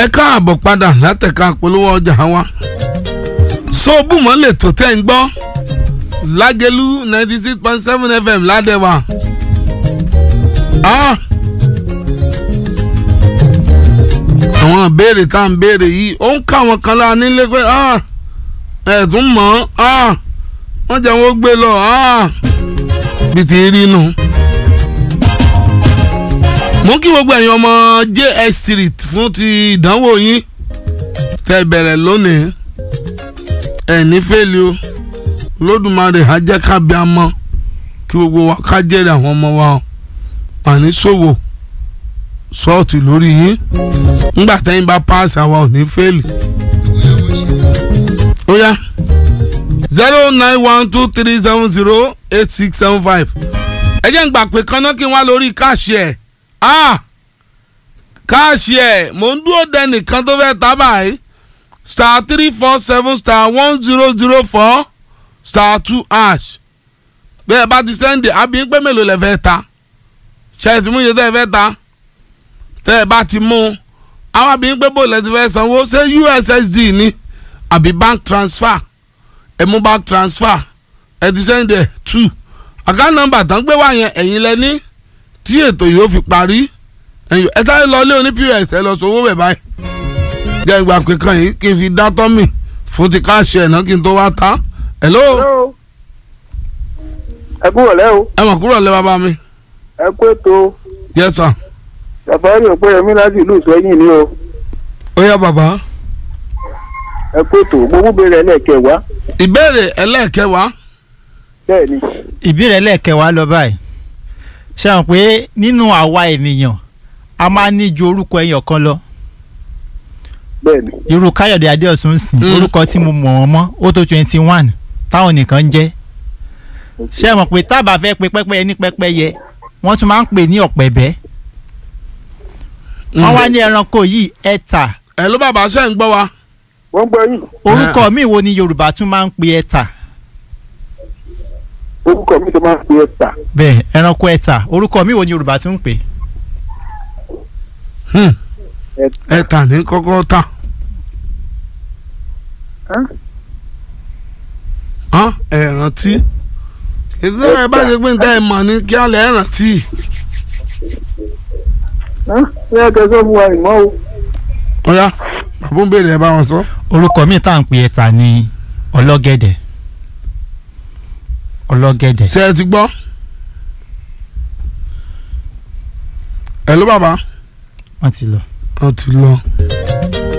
ẹ káàbọ̀ padà látẹ̀ka polówó ọjà wa sóòbùmọ̀ lè tó tẹ́ ń gbọ́ lágẹ̀lú ninety six point seven fm ládẹ́wà. Ah! àwọn ìbéèrè tá à ń béèrè yìí ó ń ká àwọn kan lára nílé pé ẹ̀ẹ́dùn mọ́ wọ́n jẹ́ wọ́n gbé lọ bí ti rí nu. mo kí gbogbo ẹ̀yin ọmọ js street fún ti ìdánwò yín tẹ́ bẹ̀rẹ̀ lónìí ẹ̀ ní fẹ́lẹ́ o lódùmarè ajẹ́ kábíàmọ́ kí gbogbo wa ká jẹ́rìí àwọn ọmọ wa wà ní ṣòwò sọ́ọ̀tì lórí yín ńgbà tẹ́yìn bá paasi àwa ò ní fẹ́ẹ̀lì. ó yá zero nine one two three seven zero eight six seven five ẹ jẹ́ ń gbà pé kaná kí n wá lórí káàṣì ẹ̀ ah káàṣì ẹ̀ mò ń dúró dẹ nìkan tó fẹ́ tá báyìí star three four seven star one zero zero four star two ash bẹ́ẹ̀ bá ti sẹ́ndì àbí pé mélòó lẹ fẹ́ ta ṣe é ti mú iye tẹ́ ẹ fẹ́ ta tẹ́ ẹ bá ti mú un àwọn àbí pé bó lẹ ti fẹ́ sanwó ṣé ussd ni àbí bank transfer ẹ mú bank transfer ẹ ti sẹ́ndì ẹ̀ two àká nọ́mbà tán gbé wá yẹn ẹ̀yin lẹ ní tí ètò yìí ó fi parí ẹ sáré lọ ilé oní pos ẹ lọ sọwọ́ bẹ̀ báyìí jẹ́ ìgbà pé kan yìí kí n fi dá tọ́mì fún ti káàṣì ẹ̀ náà kí n tó wá ta hello. Hello. ẹ kúrò lẹ́ o ẹ mọ̀ kúrò lẹ́ bàbá mi. ẹ kú ètò yes sir. sàfárì òpéyẹmí láti ìlú ìsẹ́yìn ni o ó yá bàbá. ẹ kú ètò gbogbo béèrè ẹlẹ́ẹ̀kẹwàá ìbéèrè ẹlẹ́ẹ̀kẹwàá. bẹ́ẹ̀ ni ìbéèrè lẹ́ẹ̀kẹwàá lọ báyìí ṣe hàn pé nínú àwa ènìyàn a máa ní ju orúkọ ẹyọ kan lọ bẹ́ẹ̀ ni irú káyọ̀dé adéọ̀sùn ń sìn Mm. orúkọ tí mo mọ̀ wọ́n mọ́ ó tó twenty one táwọn nìkan ń jẹ́ ṣe mọ̀ pé tábà fẹ́ pe pẹ́pẹ́yẹ ní pẹ́pẹ́yẹ wọ́n tún máa ń pè ní ọ̀pẹ̀bẹ́ wọ́n wá ní ẹranko yìí ẹ̀tà ẹ ló bàbá ṣe ń gbọ́ wa. wọ́n gbọ́ yìí orúkọ míì wo ni yorùbá tún máa ń pe ẹ̀tà orúkọ mi tó máa ń pe ẹ̀ta bẹ́ẹ̀ ẹranko ẹ̀tà orúkọ míì wo ni yorùbá tún ń pè Hmm. ẹ̀ta ẹ tà ní kọ́kọ́ tà. Hán? Hán, ẹ rántí. ìdílé ẹ bá ṣe pé níta ẹ mọ̀ ní kí á lẹ̀ ẹ rántí. Hán? bí ẹ kẹsàn fún wa ìmọ̀ o ó yá bàbá ń béèrè ẹ bá wọn sọ. orúkọ míì tá à ń pe ẹ̀tà ni ọlọ́gẹ̀dẹ̀ ọlọ́gẹ̀dẹ̀ ṣé ẹ ti gbọ́. ẹ ló bàbá. wọ́n ti lọ. wọ́n ti lọ.